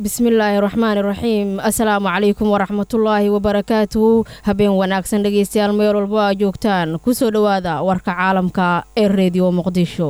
bismillaahi raxmaani raxiim assalaamu calaykum waraxmatullaahi wabarakaatuhu habeen wanaagsan dhegeystayaal meel walbo aa joogtaan kusoo dhowaada warka caalamka ee reediyo muqdisho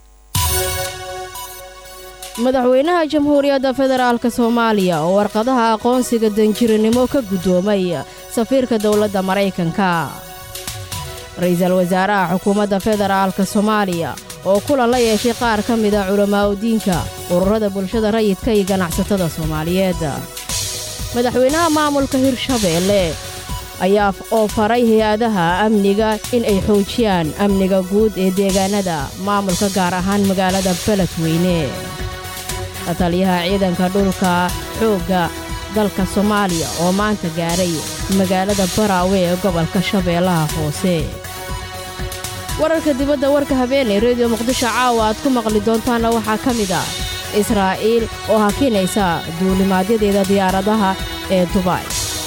madaxweynaha jamhuuriyadda federaalk soomaaliya oo warqadaha aqoonsiga danjirinimo ka guddoomay safiirka dowladda maraykanka ra-iisul wasaaraha xukuumadda federaalka soomaaliya oo kulan la yeeshay qaar ka mida culammaa'udiinka ururada bulshada rayidka iyo ganacsatada soomaaliyeed madaxweynaha maamulka hirshabeelle ayaa oo faray hay-adaha amniga in ay xoojiyaan amniga guud ee deegaanada maamulka gaar ahaan magaalada beledweyne taliyaha ciidanka dhulka xoogga dalka soomaaliya oo maanta gaaray magaalada baraawe ee gobolka shabeellaha hoose wararka dibadda warka habeenay rediyo muqdisho caawa aad ku maqli doontaanna waxaa ka mid ah israa'iil oo hakinaysa duulimaadyadeeda diyaaradaha ee dubay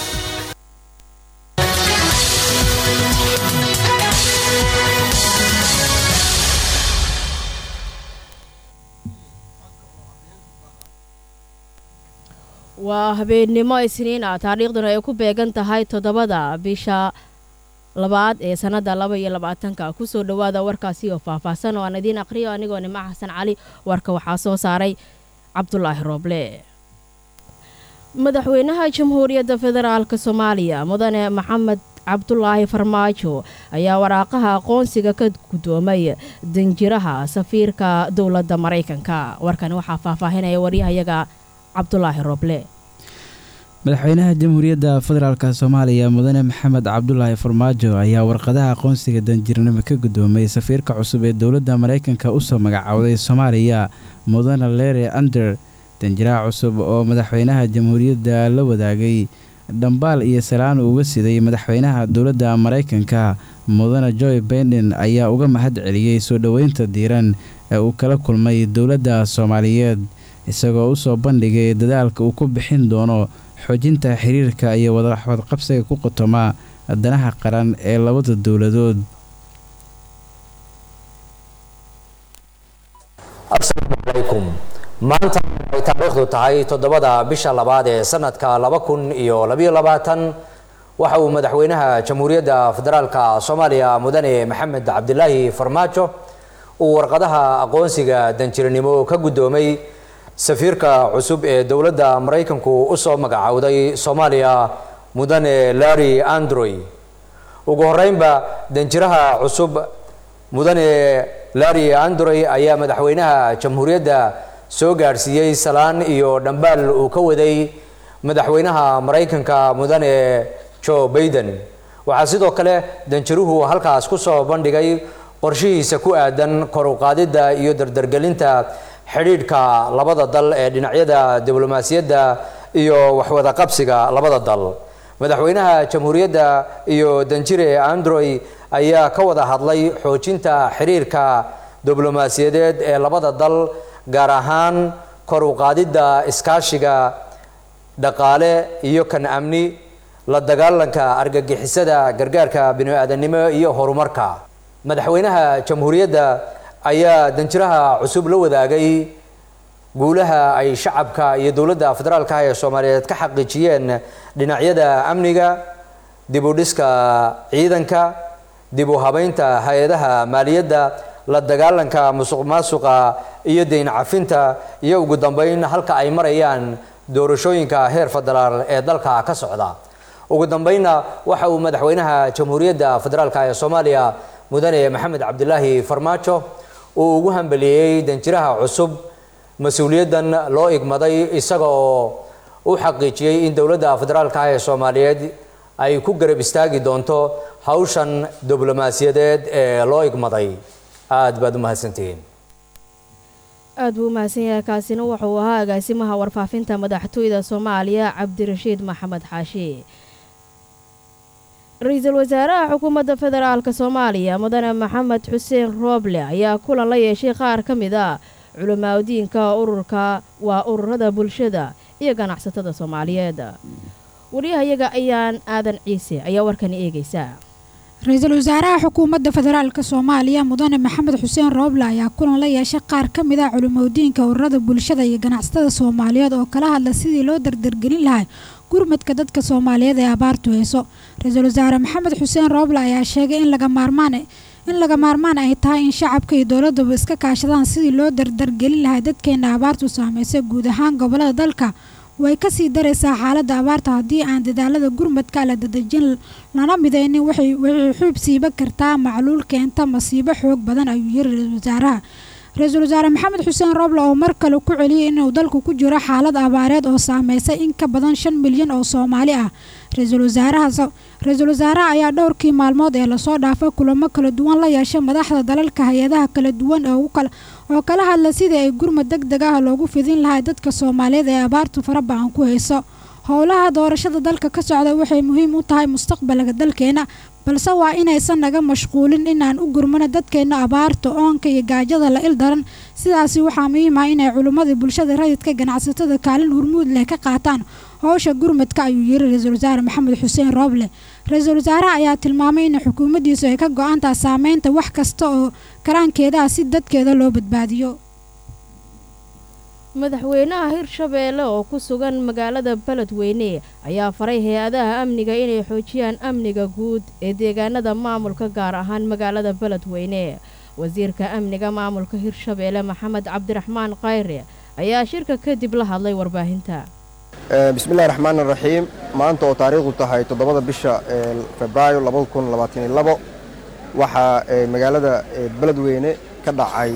waa habeennimo isniin ah taariikhduna ay ku beegan tahay toddobada bisha labaad ee sannadda laba iyo labaatanka kusoo dhowaada warkaasi oo faahfaahsan oo aan idiin aqhriyo anigoo nima xasan cali warka waxaa soo saaray cabdulaahi rooble madaxweynaha jamhuuriyadda federaalk soomaaliya mudane maxamed cabdulaahi farmaajo ayaa waraaqaha aqoonsiga ka guddoomay danjiraha safiirka dowladda maraykanka warkani waxaa faahfaahinaya waryahayaga cabdulaahi rooble madaxweynaha jamhuuriyadda federaalk soomaaliya mudane maxamed cabdulaahi farmaajo ayaa warqadaha aqoonsiga danjirnimo ka guddoomay safiirka cusub ee dowladda maraykanka usoo magacowday soomaaliya mudane lere ander danjiraha cusub oo madaxweynaha jamhuuriyadda la wadaagay dhambaal iyo salaan uga siday madaxweynaha dowladda maraykanka mudane joy baiden ayaa uga mahad celiyey soo dhoweynta diiran ee uu kala kulmay dowladda soomaaliyeed isagoo usoo bandhigay dadaalka uu ku bixin doono xoojinta xiriirka iyo wadawadqabsiga ku qotoma danaha qaran ee labada dowladood asalaamu calaykum maanta ay taariikhdu tahay toddobada bisha labaad ee sanadka laba kun iyo labayo labaatan waxa uu madaxweynaha jamhuuriyadda federaalka soomaaliya mudane maxamed cabdilaahi farmaajo uu warqadaha aqoonsiga danjiranimo ka guddoomay safiirka cusub ee dowladda maraykanku usoo magacowday soomaaliya mudane larry androy ugu horeynba danjiraha cusub mudane larry androy ayaa madaxweynaha jamhuuriyadda soo gaadhsiiyey salaan iyo dhambaal uu ka waday madaxweynaha maraykanka mudane joe baiden waxaa sidoo kale danjiruhu halkaas kusoo bandhigay qorshihiisa ku aadan kor u qaadidda iyo dardargelinta xidhiidhka labada dal ee dhinacyada diblomaasiyadda iyo waxwada qabsiga labada dal madaxweynaha jamhuuriyadda iyo danjire androy ayaa ka wada hadlay xoojinta xiriirka diblomaasiyadeed ee labada dal gaar ahaan kor u qaadidda iskaashiga dhaqaale iyo kan amni la dagaalanka argagixisada gargaarka bini-aadanimo iyo horumarka madaxweynaha jamhuuriyadda ayaa danjiraha cusub la wadaagay guulaha ay shacabka iyo dowladda federaalka ee soomaaliyeed ka xaqiijiyeen dhinacyada amniga dib u dhiska ciidanka dib u habeynta hay-adaha maaliyadda la dagaalanka musuq maasuqa iyo deyn cafinta iyo ugu dambeyn halka ay marayaan doorashooyinka heer federaal ee dalka ka socda ugu dambeynna waxa uu madaxweynaha jamhuuriyadda federaalka ee soomaaliya mudane maxamed cabdilaahi farmaajo uu ugu hambeliyey danjiraha cusub mas-uuliyaddan loo igmaday isaga oo u xaqiijiyey in dowladda federaalka ee soomaaliyeed ay ku garab istaagi doonto hawshan diblomaasiyadeed ee loo igmaday aada baad u mahadsantihiin aad buu u mahadsan yahay kaasina wuxuu ahaa agaasimaha warfaafinta madaxtooyda soomaaliya cabdirashiid maxamed xaashi ra-iisul wasaaraha xukuumadda federaalk soomaaliya mudane maxamed xuseen rooble ayaa kulan la yeeshay qaar ka mid a culamaaadiinka ururka waa ururada bulshada iyo ganacsatada soomaaliyeed waryahayaga ayaan aadan ciise ayaa warkani eegaysaa ra-iisul wasaaraha xukuumadda federaalk soomaaliya mudane maxamed xuseen rooble ayaa kulan la yeeshay qaar ka mid ah culimodiinka ururada bulshada iyo ganacsatada soomaaliyeed oo kala hadla sidii loo dardargelin lahay gurmadka dadka soomaaliyeed ee abaartu hayso ra-iisul wasaare maxamed xuseen rooble ayaa sheegay in laga maarmaan in laga maarmaan ay tahay in shacabka iyo dowladuba iska kaashadaan sidii loo dardargelin lahay dadkeena abaartu saameysay guud ahaan gobolada dalka way kasii daraysaa xaaladda abaarta haddii aan dadaalada gurmadka la dadejin lana midaynin waxay xuub siiba kartaa macluul keenta masiibo xoog badan ayuu yiri ra-iisul wasaaraha ra-iisul wasaare maxamed xuseen rooble oo mar kale ku celiyay inuu dalku ku jiro xaalad abaareed oo saameysay in ka badan shan milyan oo soomaali ah ra-iisul wasaaraha ra-iisul wasaaraha ayaa dhowrkii maalmood ee lasoo dhaafay kulamo kala duwan la yeeshay madaxda dalalka hay-adaha kala duwan oo kala hadla sidii ay gurmad deg deg ah loogu fidin lahay dadka soomaaliyeed ee abaartu farabacan ku hayso howlaha doorashada dalka ka socda waxay muhiim u tahay mustaqbalka dalkeena balse waa inaysan naga mashquulin inaan u gurmano dadkeena abaarta oonka iyo gaajada la il daran sidaasi waxaa muhiim ah inay culimmadii bulshada rayidka ganacsatada kaalin hurmuud leh ka qaataan howsha gurmadka ayuu yiri ra-iisul wasaare maxamed xuseen rooble ra-iisul wasaaraha ayaa tilmaamay in xukuumaddiisu ay ka go-aantaha saameynta wax kasta oo karaankeedaah si dadkeeda loo badbaadiyo madaxweynaha hirshabeelle oo ku sugan magaalada beledweyne ayaa faray hay-adaha amniga inay xoojiyaan amniga guud ee deegaanada maamulka gaar ahaan magaalada beledweyne wasiirka amniga maamulka hirshabeelle maxamed cabdiraxmaan khayre ayaa shirka kadib la hadlay warbaahinta bismillahi raxmaan raxiim maanta oo taariikhdu tahay toddobada bisha febraayo waxaa magaalada beledweyne ka dhacay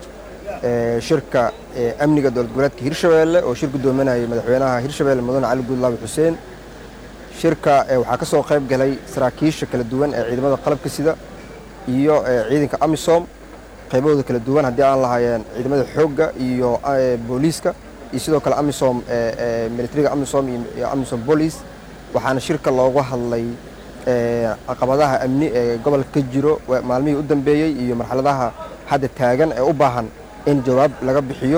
shirka amniga dowlad goboleedka hirshabeelle oo shir guddoominayay madaxweynaha hirshabeelle mudane cali guudlaabi xuseen shirka waxaa ka soo qayb galay saraakiisha kala duwan ee ciidamada qalabka sida iyo ciidanka amisom qaybahooda kala duwan haddii aan lahaayeen ciidamada xoogga iyo booliiska iyo sidoo kale amisom militariga amisom iyo amisom booliis waxaana shirka looga hadlay caqabadaha amni ee gobolka ka jiro maalmihii u dambeeyey iyo marxaladaha hadda taagan ee u baahan in jawaab laga bixiyo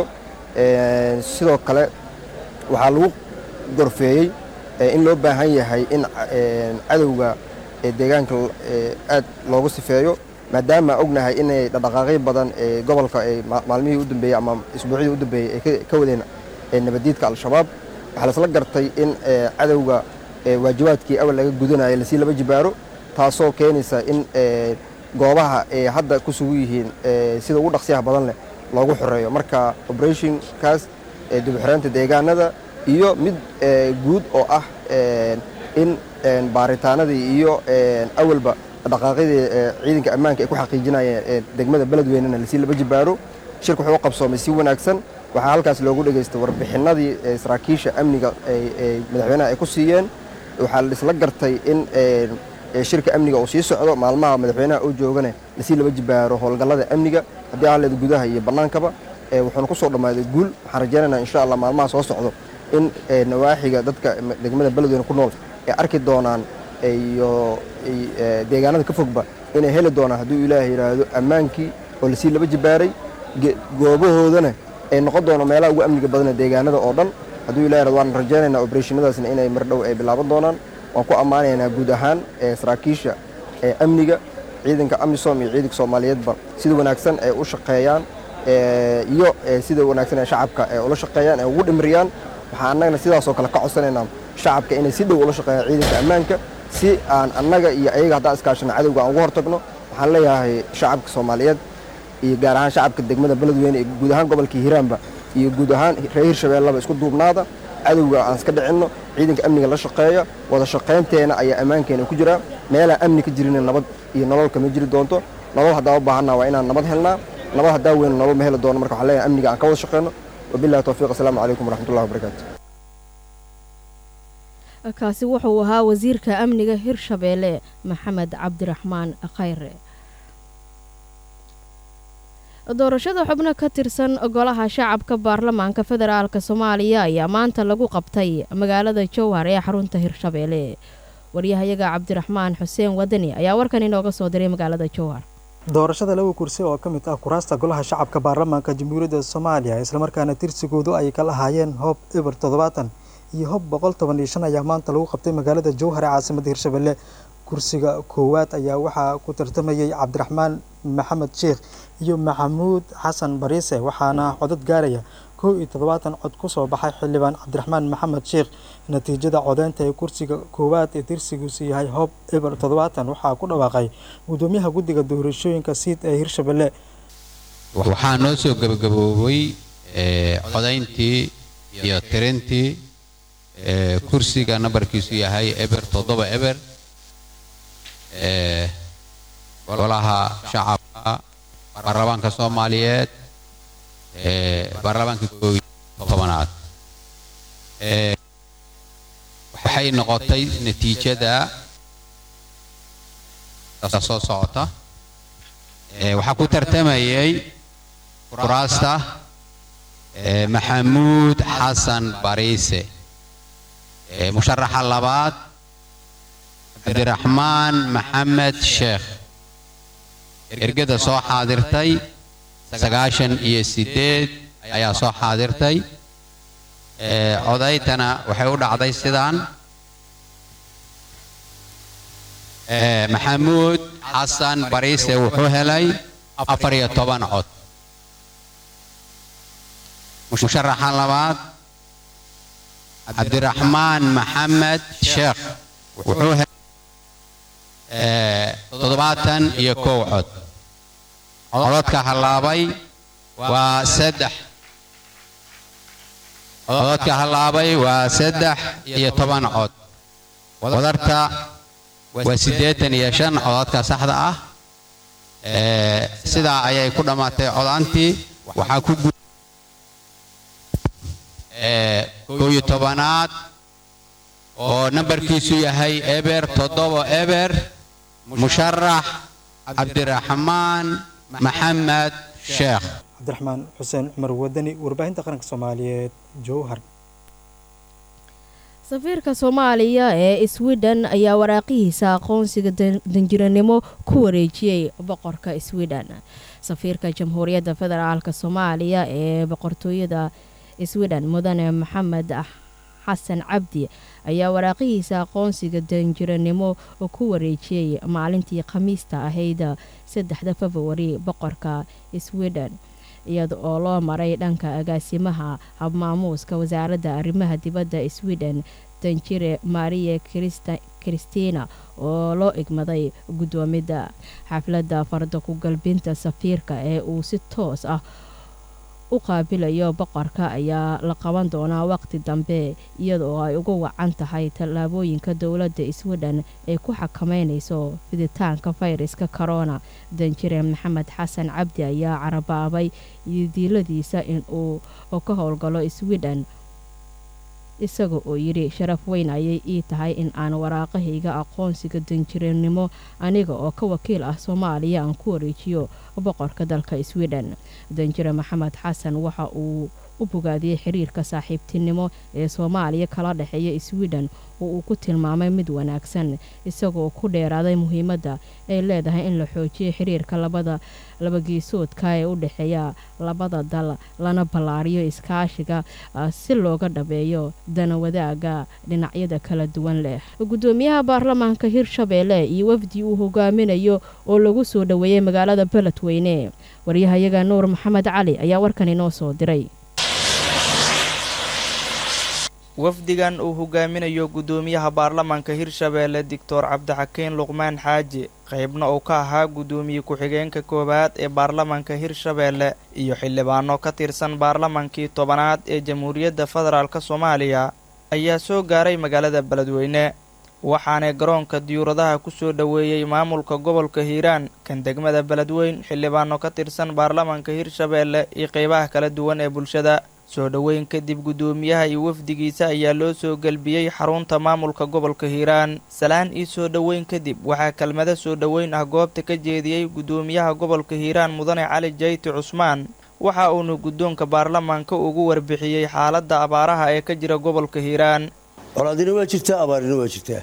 sidoo kale waxaa lagu gorfeeyey in loo baahan yahay in cadowga deegaanka aad loogu sifeeyo maadaama ognahay inay dhaqdhaqaaqyo badan ee gobolka maalmihii u dambeeyey ama isbuucyadii u dambeeyey ay ka wadeen nabaddiidka al-shabaab waxaa laisla gartay in cadowga waajibaadkii awal laga gudanayo lasii laba jibaaro taasoo keenaysa in goobaha ay hadda ku sugu yihiin sida ugu dhaqsiyaha badan leh loogu xoreeyo marka operationkaas dibxoreynta deegaanada iyo mid guud oo ah in baaritaanadii iyo awalba dhaqaaqyadii ciidanka ammaanka ay ku xaqiijinayeen degmada beledweynena lasii laba jibaaro shirka wuxuu u qabsoomay si wanaagsan waxaa halkaas loogu dhegaystay warbixinadii saraakiisha amniga madaxweynaha ay ku siiyeen waxaa laisla gartay in shirka amniga uu sii socdo maalmaha madaxweynaha oo joogane lasii laba jibaaro howlgallada amniga haddii aan leeda gudaha iyo bannaankaba wuxuuna ku soo dhammaaday guul waxaan rajaynaynaa insha allah maalmaha soo socdo in nawaaxiga dadka degmada beledweyne ku nool ay arki doonaan iyo deegaanada ka fogba inay heli doonaan hadduu ilaahay yidhaahdo ammaankii oo lasii laba jibaaray goobahoodana ay noqon doono meelaha ugu amniga badana deegaanada oo dhan hadduu ilahay yidhahdo waan rajaynaynaa obereshannadaasna inay mar dhow ay bilaaban doonaan waan ku ammaanaynaa guud ahaan saraakiisha amniga ciidanka amisom iyo ciidanka soomaaliyeedba sida wanaagsan ay u shaqeeyaan iyo sida wanaagsan ee shacabka ay ula shaqeeyaan ay ugu dhimiriyaan waxaan annagana sidaasoo kale ka codsanaynaa shacabka inay si dhow ula shaqeeyaan ciidanka ammaanka si aan annaga iyo ayaga haddaan iskaashano cadowga aan uga hortagno waxaan leeyahay shacabka soomaaliyeed iyo gaar ahaan shacabka degmada beledweyne iyo guud ahaan gobolka hiiraanba iyo guud ahaan reer hirshabeellaba isku duubnaada cadowga aan iska dhicinno ciidanka amniga la shaqeeya wada shaqaynteena ayaa ammaankeena ku jiraa meelaan amni ka jirin nabad iyo nolol kama jiri doonto nolol haddaan u baahanna waa inaan nabad helnaa nabad haddaan weyna nolol ma heli doono marka waxaan leeyahay amniga aan ka wada shaqeyno wabillahi towfiiq asalaamu calaykum waraxmatullahi wabarakaatu kaasi wuxuu ahaa wasiirka amniga hirshabeelle maxamed cabdiraxmaan khayre doorashada xubno ka tirsan golaha shacabka baarlamaanka federaalk soomaaliya ayaa maanta lagu qabtay magaalada jowhar ee xarunta hirshabeelle waryahayaga cabdiraxmaan xuseen wadani ayaa warkan inooga soo diray magaalada jowhar doorashada laba kursi oo ka mid ah kuraasta golaha shacabka baarlamaanka jamhuuriyadda soomaaliya islamarkaana tirsigoodu ay ka lahaayeen hoob eber toddobaatan iyo hob boqol toban iyo shan ayaa maanta lagu qabtay magaalada jowhar ee caasimada hirshabelle kursiga koowaad ayaa waxaa ku tartamayay cabdiraxmaan maxamed sheekh iyo maxamuud xasan bariise waxaana codad gaaraya kow iyo toddobaatan cod kusoo baxay xildhibaan cabdiraxmaan maxamed sheekh natiijada codeynta ee kursiga koowaad ee tirsigiisu yahay hob eber toddobaatan waxaa ku dhawaaqay gudoomiyaha guddiga doorashooyinka siid ee hirshabelle waxaa noo soo gebagaboobay codayntii iyo tirintii kursiga nambarkiisu yahay eber toddoba eber golaha shacabka baarlamaanka soomaaliyeed baarlamaanka koob iyo tobanaad waxay noqotay natiijada soo socota waxaa ku tartamayay kuraasta maxamuud xasan bariise musharaxa labaad cabdiraxmaan maxamed sheekh ergada soo xaadirtay sagaashan iyo sideed ayaa soo xaadirtay codaytana waxay u dhacday sidaan maxamuud xasan bariise wuxuu helay afar iyo toban cod musharaxa labaad cabdiraxmaan maxamed sheekh wuxuu helay toddobaatan iyo kow cod cododka hallaabay waa saddex cododka hallaabay waa saddex iyo toban cod wadarta waa siddeetan iyo shan cododka saxda ah sidaa ayay ku dhammaatay codantii waxaa ku gu kow iyo tobanaad oo nambarkiisu yahay eber toddoba eber musharax cabdiraxmaan maxamed sheekh cabdiraxmaan xuseen cumar wadani warbaahinta qaranka soomaaliyeed jowhar safiirka soomaaliya ee sweden ayaa waraaqihiisa aqoonsiga danjiranimo ku wareejiyey boqorka sweden safiirka jamhuuriyadda federaalk soomaaliya ee boqortooyada sweden mudane maxamed xasan cabdi ayaa waraaqihiisa aqoonsiga danjiranimo ku wareejiyey maalintii khamiista ahayd saddexda februari boqorka sweden iyada oo loo maray dhanka agaasimaha habmaamuuska wasaaradda arrimaha dibadda sweden danjire maria kristina oo loo igmaday guddoomidda xafladda farda ku galbinta safiirka ee uu si toos ah u qaabilayo boqorka ayaa la qaban doonaa waqti dambe iyadaoo ay ugu wacan tahay tallaabooyinka dowladda sweden ay ku xakameynayso fiditaanka fayraska corona danjire maxamed xasan cabdi ayaa carabaabay diiladiisa in uu ka howlgalo sweden isaga oo yidhi sharaf weyn ayay ii tahay in aan waraaqahayga aqoonsiga danjiranimo aniga oo ka wakiil ah soomaaliya aan ku wareejiyo boqorka dalka sweden danjire maxamed xasan waxa uu u bogaadiyey xiriirka saaxiibtinimo ee soomaaliya kala dhexeeya sweden oo uu ku tilmaamay mid wanaagsan isagoo ku dheeraaday muhiimadda ay leedahay in la xoojiyo xiriirka labada labageesoodka ee u dhexeeya labada dal lana ballaariyo iskaashiga si looga dhabeeyo dana wadaaga dhinacyada kala duwan leh gudoomiyaha baarlamaanka hirshabeelle iyo wafdi uu hogaaminayo oo lagu soo dhoweeyey magaalada beledweyne waryahayaga nuur maxamed cali ayaa warkan inoo soo diray wafdigan uu hogaaminayo gudoomiyaha baarlamaanka hirshabeelle doctor cabdixakiin luqmaan xaaji qaybna uu ka ahaa gudoomiye ku-xigeenka koowaad ee baarlamaanka hirshabeelle iyo xildhibaano ka tirsan baarlamaankii tobanaad ee jamhuuriyadda federaalk soomaaliya ayaa soo gaaray magaalada beledweyne waxaanay garoonka diyuuradaha ku soo dhoweeyey maamulka gobolka hiiraan kan degmada beledweyn xildhibaano ka tirsan baarlamaanka hirshabeelle iyo qeybaha kala duwan ee bulshada soo dhoweyn kadib guddoomiyaha iyo wafdigiisa ayaa loo soo gelbiyey xarunta maamulka gobolka hiiraan salaan iyo soo dhoweyn kadib waxaa kelmado soo dhoweyn ah goobta ka jeediyey guddoomiyaha gobolka hiiraan mudane cali jayti cusmaan waxa uuna guddoonka baarlamaanka ugu warbixiyey xaaladda abaaraha ee ka jira gobolka hiiraan colaadina waa jirtaa abaarina waa jirtaa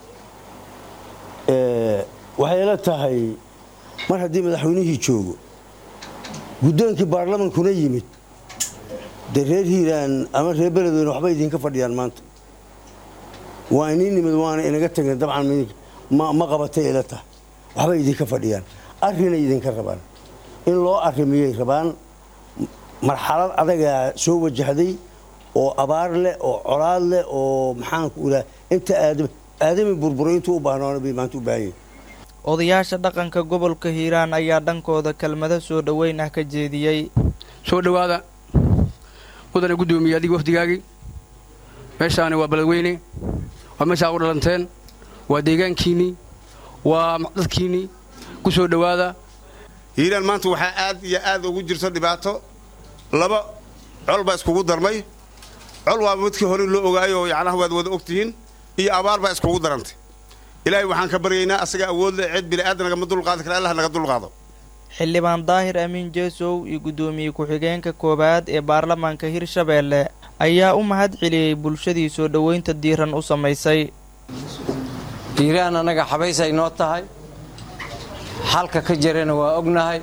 waxay la tahay mar haddii madaxweynihii joogo guddoonkii baarlamaankuna yimid dee reer hiiraan ama reer beledweyne waxba idinka fadhiyaan maanta waa inii nimid waana inaga tageen dabcan ma qabatay ila tahay waxbay idinka fadhiyaan arrinay idinka rabaan in loo arrimiyay rabaan marxalad adagaa soo wajahday oo abaar leh oo colaad leh oo maxaanku iraa inta aadam aadami burburay intuu u baahnoona bay maanta u baahan yihin odayaasha dhaqanka gobolka hiiraan ayaa dhankooda kelmado soo dhoweyn ah ka jeediyey soo dhowaada mudane guddoomiye adiga wafdigaagii meeshaani waa beledweyne waa meeshaa u dhalanteen waa deegaankiinnii waa dadkiinnii ku soo dhowaada hiiraan maanta waxaa aad iyo aad ugu jirto dhibaato laba col baa iskugu darmay col waa midkii hore loo ogaayoo yacnaha waad wada ogtihiin iyo abaar baa iskugu darantay ilaahay waxaan ka baryaynaa asaga awood leh cid bini'aadan nagama dulqaadi kara allah naga dulqaado xildhibaan daahir amiin jeesow iyo guddoomiye ku-xigeenka koowaad ee baarlamaanka hirshabeelle ayaa u mahad celiyey bulshadii soo dhoweynta diiran u samaysay hiiraan annaga xabaysay noo tahay xalka ka jirana waa ognahay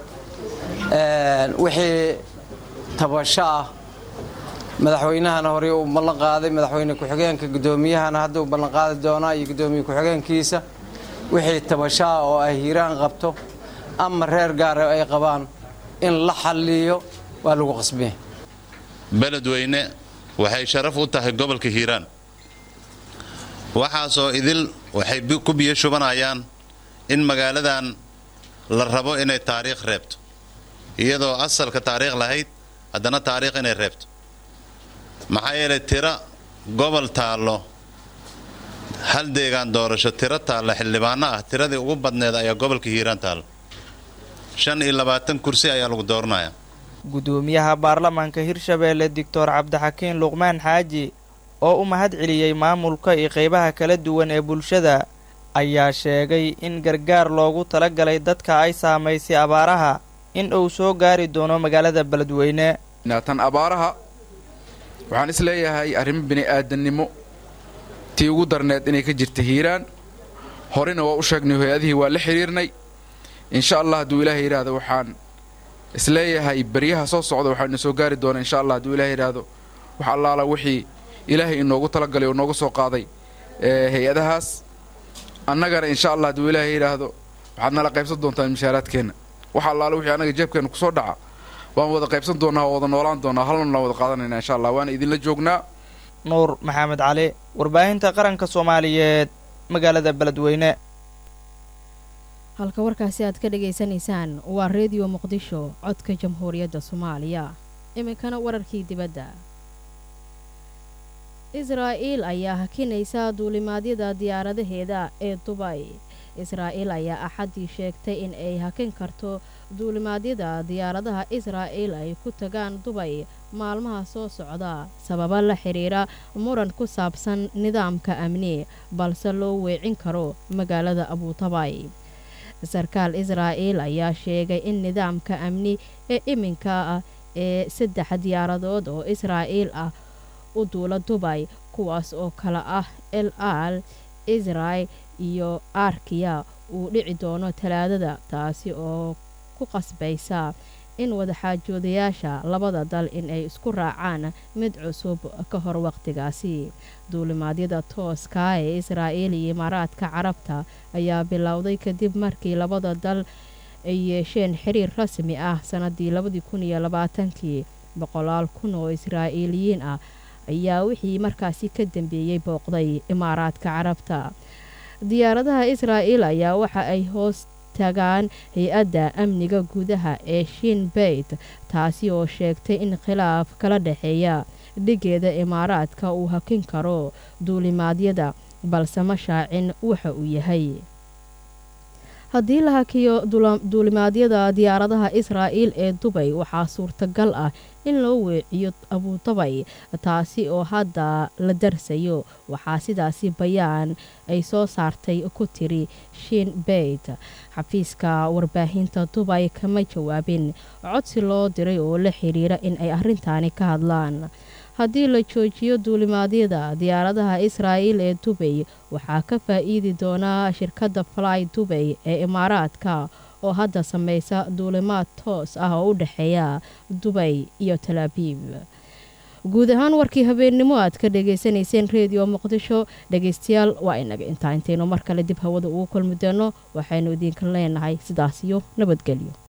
wixii tabasho ah madaxweynahana horey uu ballan qaaday madaxweyne ku-xigeenka guddoomiyahana hadda uu ballan qaadi doonaa iyo guddoomiye ku-xigeenkiisa wixii tabasho ah oo ay hiiraan qabto ama reer gaara ay qabaan in la xalliyo waa lagu qasbiya beledweyne waxay sharaf u tahay gobolka hiiraan waxaasoo idil waxay ku biyo shubanayaan in magaaladan la rabo inay taariikh reebto iyadoo asalka taariikh lahayd haddana taariikh inay reebto maxaa yeelay tiro gobol taallo hal deegaan doorasho tiro taalla xildhibaano ah tiradii ugu badneed ayaa gobolka hiiraan taalla shan iyo labaatan kursi ayaa lagu dooranayaa guddoomiyaha baarlamaanka hirshabeelle doctor cabdixakiin luqmaan xaaji oo u mahad celiyey maamulka iyo qaybaha kala duwan ee bulshada ayaa sheegay in gargaar loogu talagalay dadka ay saamaysay abaaraha in uu soo gaari doono magaalada beledweyne tan abaaraha waxaan is leeyahay arrimo bini'aadannimo tii ugu darneed inay ka jirta hiiraan horena waa u sheegnay hay-adihii waa la xidhiirnay insha allah hadduu ilaahay yidhaahdo waxaan isleeyahay beryaha soo socda waxaana soo gaari doona insha allah hadduu ilahay yidhaahdo wax allaala wixii ilaahay inoogu talagalay oo nooga soo qaaday hay-adahaas annagana insha allah hadduu ilaahay yidhaahdo waxaad nala qaybsan doontaan mishaaraadkeenna wax allaala wixii annaga jeebkeenna kusoo dhaca waan wada qaybsan doonaa oo wada noolaan doonaa halnaan wada qaadanayna insha allah waana idinla joognaa nuur maxamed cali warbaahinta qaranka soomaaliyeed magaalada beledweyne halka warkaasi aad ka dhagaysanaysaan waa reediyo muqdisho codka jamhuuriyadda soomaaliya iminkana wararkii dibadda israa'iil ayaa hakinaysa duulimaadyada diyaaradaheeda ee dubay israa'iil ayaa axaddii sheegtay in ay hakin karto duulimaadyada diyaaradaha israa'iil ay ku tagaan dubay maalmaha soo socda sababa la xidhiira muran ku saabsan nidaamka amni balse loo weecin karo magaalada abuutabay sarkaal israa'iil ayaa sheegay in nidaamka amni ee iminka ah ee saddex diyaaradood oo israa'iil ah u duula dubay kuwaas oo kale ah el al israel iyo arkiya uu dhici doono talaadada taasi oo ku qasbaysa in wadaxaajoodayaasha labada dal in ay isku raacaan mid cusub ka hor waqtigaasi duulimaadyada tooska ee israa'iil iyo imaaraadka carabta ayaa bilowday kadib markii labada dal ay yeesheen xiriir rasmi ah sannadii labadii kun iyo labaatankii boqolaal kun oo israa'iiliyiin ah ayaa wixii markaasi ka dambeeyey booqday imaaraadka carabta diyaaradaha israa'iil ayaa waxa ay hoos tagaan hay-adda amniga gudaha ee shin beyt taasi oo sheegtay in khilaaf kala dhexeeya dhigeeda imaaraadka uu hakin karo duulimaadyada balse ma shaacin waxa uu yahay haddii la hakiyo duulimaadyada diyaaradaha israa'iil ee dubay waxaa suurtagal ah in loo weeciyo abuudabay taasi oo hadda la darsayo waxaa sidaasi bayaan ay soo saartay ku tiri shin beyt xafiiska warbaahinta dubay kama jawaabin codsi loo diray oo la xidhiira in ay arrintaani ka hadlaan haddii la joojiyo duulimaadyada diyaaradaha israa'iil ee dubay waxaa ka faa'iidi doonaa shirkadda fly dubay ee imaaraadka oo hadda samaysa duulimaad toos ah oo u dhexeeya dubay iyo talaabiib guud ahaan warkii habeennimo aad ka dhegaysanayseen reediyo muqdisho dhegaystayaal waa inaga intaa intaynu mar kale dib hawada ugu kulmi doono waxaynu idinka leenahay sidaas iyo nabadgelyo